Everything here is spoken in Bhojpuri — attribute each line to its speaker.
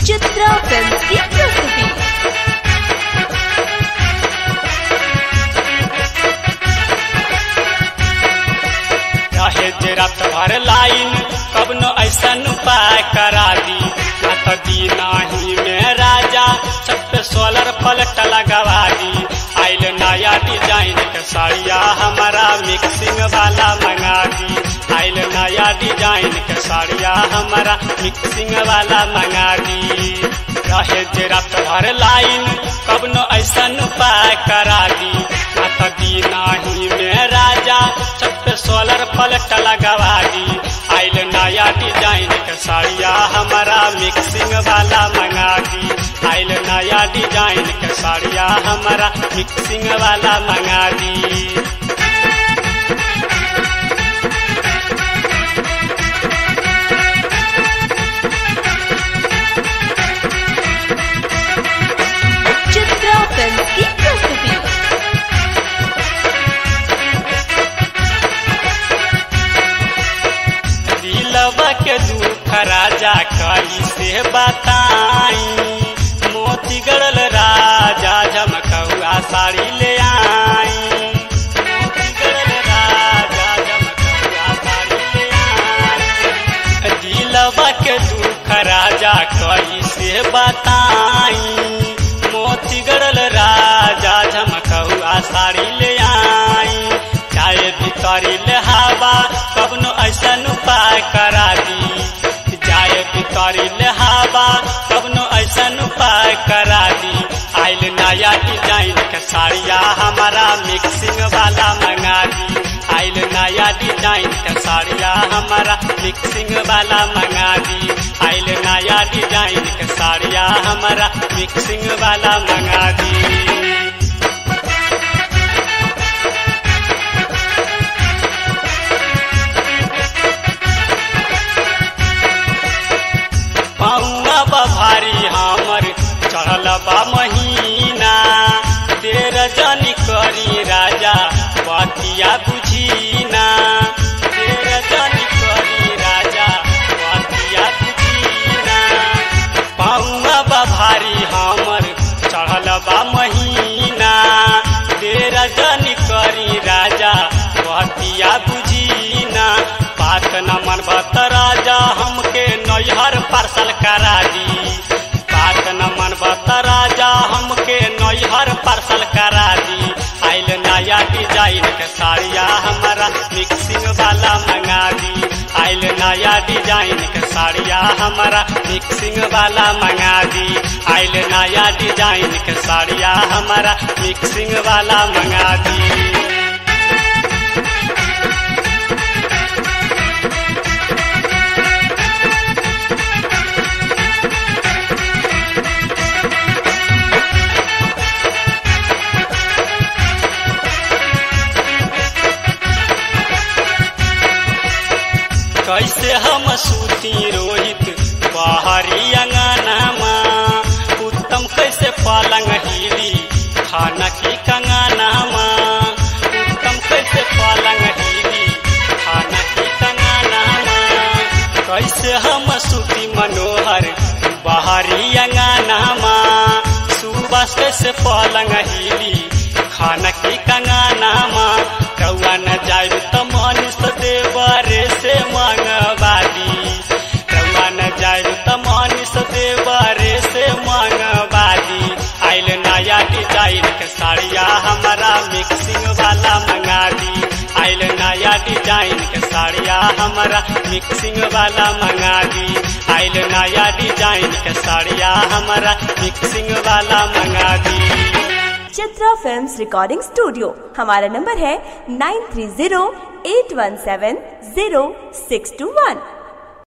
Speaker 1: चित्रा फिल्म की प्रस्तुति
Speaker 2: रहे जे रात भर लाइन कबनो ऐसन उपाय करा दी ना तो दीनाही में राजा छत पे सोलर पलट लगवा दी आइल नया डिजाइन के साड़िया हमारा मिक्सिंग वाला मंगा दी आइल नया डिजाइन के साड़िया हमारा मिक्सिंग वाला मंगा दी रहे जे रात भर लाइन कबनो ऐसन उपाय करा दी ना तो दीनाही में राजा छत पे सोलर पलट लगवा दी आइल नया डिजाइन के साड़िया हमारा मिक्सिंग वाला मंगा दी आइल नया डिजाइन के साड़िया हमारा मिक्सिंग वाला मंगा दी
Speaker 1: चित्रा फिल्म की प्रस्तुति
Speaker 2: दिलवा के दुख राजा कई से बताई मोती गड़ल राजा झमकहुआ साड़ी ले आई मोती गड़ल राजा झमकहुआ साड़ी ले आई दिलवा के दुख राजा कई से बताई मोती गड़ल राजा झमकहुआ साड़ी ले आई चाहे भितरी ले हवा कबनो ऐसन उपाय करा दी जाए भितरी ले हवा कबनो ऐसन उपाय करा दी आइल नया डिजाइन के साड़िया हमारा मिक्सिंग वाला मंगा दी आइल नया डिजाइन के साड़िया हमारा मिक्सिंग वाला मंगा दी आइल नया डिजाइन के साड़िया हमारा मिक्सिंग वाला मंगा दी पौआ बभारी हमर चढ़ल बा महीना तेर जनी करी राजा बतिया बुझीना तेर जनी करी राजा बतिया बुझीना पौआ बभारी हमर चढ़ल बा महीना तेर जनी करी राजा बतिया बुझीना बात न मन बत राजा हमके नैहर पार्सल करा दी बात न मन बत राजा हमके नैहर पार्सल करा दी आइल नया डिजाइन के साड़िया हमारा मिक्सिंग वाला मंगा दी आइल नया डिजाइन के साड़िया हमारा मिक्सिंग वाला मंगा दी आइल नया डिजाइन के साड़िया हमारा मिक्सिंग वाला मंगा दी कैसे हम सूती रोहित बाहरी अंगनामा उत्तम कैसे पलंग हिली खाना की कंगनामा उत्तम कैसे पलंग हिली खाना की कंगनामा कैसे हम सूती मनोहर बाहरी अंगनामा सुबह कैसे पलंग हिली खाना की कंगनामा कौआ न जाए तो मनीष देवरे से मंगवादी कौआ न जाए तो मनीष देवरे से मंगवादी आइल नया डिजाइन के साड़िया हमारा मिक्सिंग वाला मंगा दी आइल नया डिजाइन के साड़िया हमारा मिक्सिंग वाला मंगा दी आइल नया डिजाइन के साड़िया हमारा मिक्सिंग वाला मंगा दी
Speaker 1: चित्रा फिल्म्स रिकॉर्डिंग स्टूडियो हमारा नंबर है nine three zero eight one seven zero six two वन